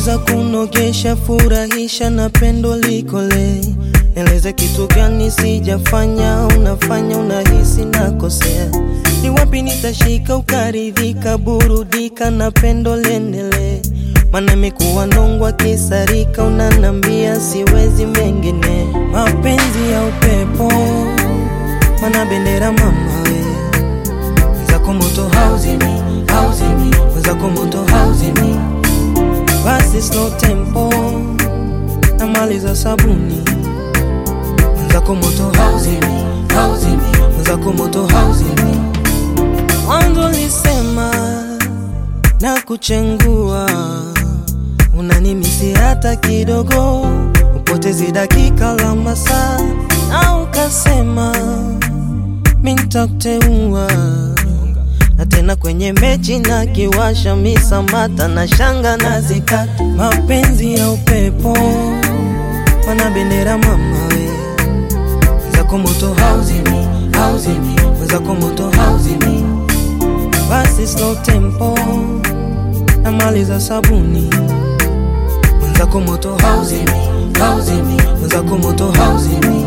Unaweza kunogesha, furahisha na pendo likole. Nieleze kitu gani sijafanya, unafanya unahisi nakosea. Ni wapi nitashika ukaridhika, burudika na pendo liendelee. Mana imekuwa nongwa kisarika, unanambia siwezi mengine. Mapenzi ya upepo, mana bendera mama we Mwenzako moto hauzimi, hauzimi Mwenzako moto hauzimi Basi slow tempo Namaliza sabuni Mwenzako moto hauzimi, hauzimi Mwenzako moto hauzimi Mwanzo lisema na kuchengua Unanimisi hata kidogo Upotezi dakika la masaa Na ukasema mintakuteua na tena kwenye mechi na kiwasha misamata na shanga na zikata mapenzi ya upepo mana bendera mama we wenzako moto hauzimi hauzimi wenzako moto hauzimi basi slow tempo na mali za sabuni wenzako moto hauzimi hauzimi wenzako moto hauzimi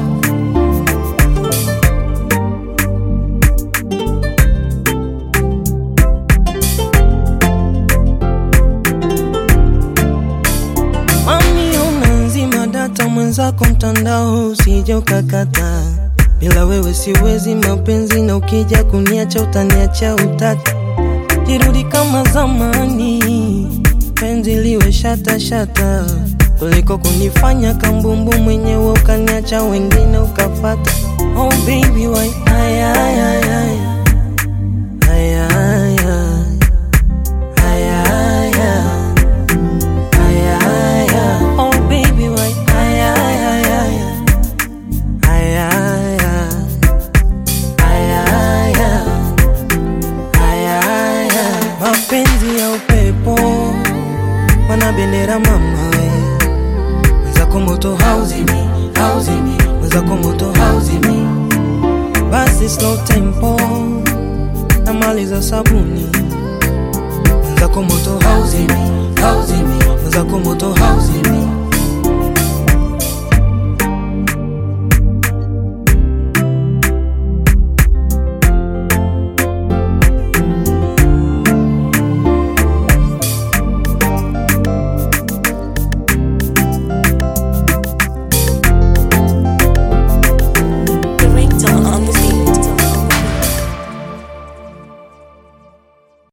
Mami unanzima data mwenzako mtandao usije ukakata. Bila wewe siwezi mapenzi, na ukija kuniacha utaniacha utata. Jirudi kama zamani, penzi liwe shata shata, kuliko kunifanya kambumbu mwenyewe ukaniacha wengine ukafata. Oh baby why ay, ay, ay, ay. Ay, ay, ay. Ay, ay, ay. Ay, ay, ay. Oh baby, why? Ay, ay, ay, ay. Ay, ay, ay. Ay, ay, ay. Ay, ay, ay. Mapenzi ya upepo mana bendera mama we mwenzako moto hauzimi hauzimi mwenzako moto hauzimi basi slow tempo na mali za sabuni mwenzako moto hauzimi hauzimi mwenzako moto hauzimi